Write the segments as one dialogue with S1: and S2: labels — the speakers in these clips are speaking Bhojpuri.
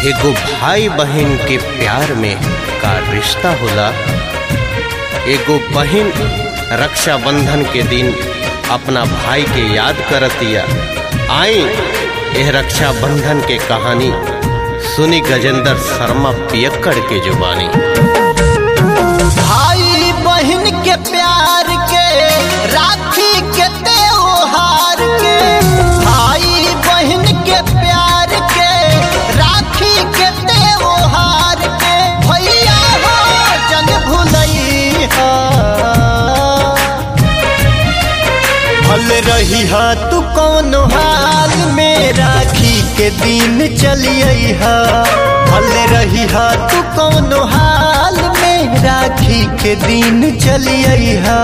S1: एगो भाई बहन के प्यार में का रिश्ता होला एगो बहन रक्षाबंधन के दिन अपना भाई के याद करतिया आई यह रक्षाबंधन के कहानी सुनी गजेंद्र शर्मा पियक्कड़ के जुबानी
S2: भाई बहन के प्यार के राखी के त्योहार के भाई बहन के प्यार के राखी के त्योहार के भैया हो जन भुलई भल रही हा तू कौन हाल में राखी के दिन चलिए हा भल रही हा तू कौन हाल में राखी के दिन चलिए हा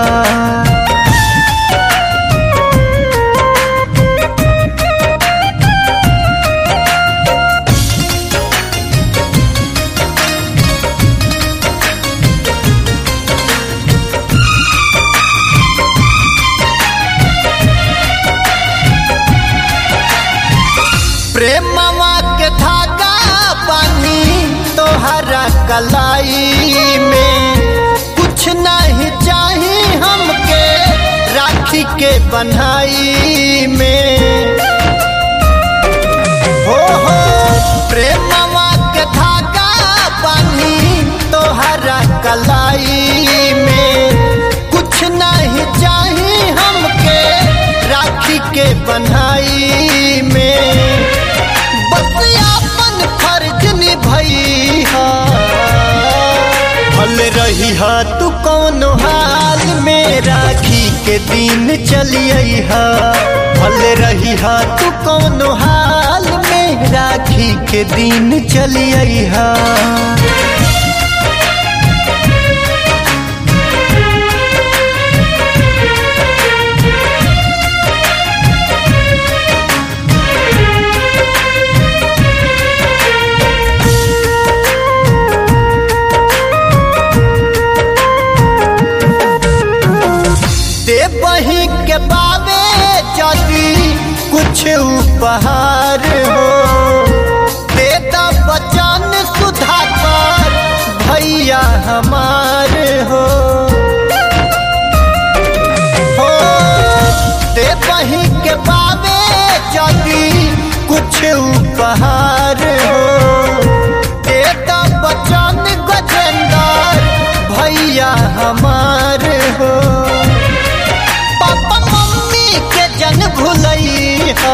S2: प्रेमवा के धागा बानी तोहरा कलाई में कुछ नहीं चाही हमके राखी के बनाई में हो हो प्रेमवा के धागा बानी तोहरा कलाई में कुछ नहीं चाही हमके राखी के बनाई में बस अपन फर्ज निभई हा भल रही हा तू कौन हाल में राखी के दिन चलिए हा भल रही हा तू कौन हाल में राखी के दिन चलिए हा दे बही के बाबे जदी कुछ उपहार हो दे द बचन सुधाकर भैया हमार हो हो दे बही के बाबे जदी कुछ उपहार हो दे द बचन गजेंद्र भैया हमार हो पापा मम्मी के जन भुलई हा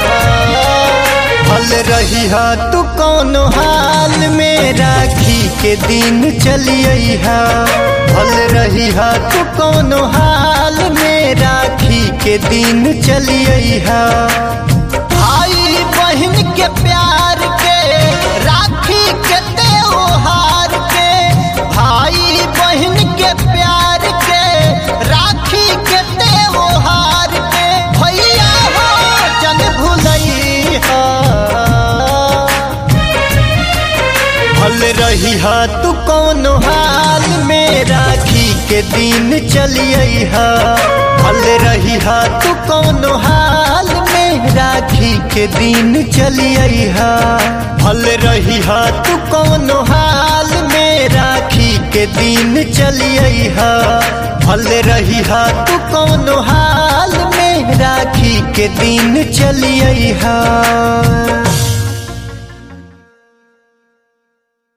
S2: भल रही हा तू कौन हाल में राखी के दिन चलिए हा भल रही हा तू कौन हाल में राखी के दिन चलिए हा भाई बहन के प्यार के राखी के त्योहार के भाई बहन के प्यार के राखी के त्योहार के भैया हो जन भुलई हा भल रही हा तू कौन हाल में राखी के दिन चलिए हा भल रही हा तू कौन हाल में राखी के दिन चलिए हा भल रही हा तू कौन हाल में राखी के दिन चलिए हा भल रही हा तू कौन हाल में राखी के दिन चलिए हा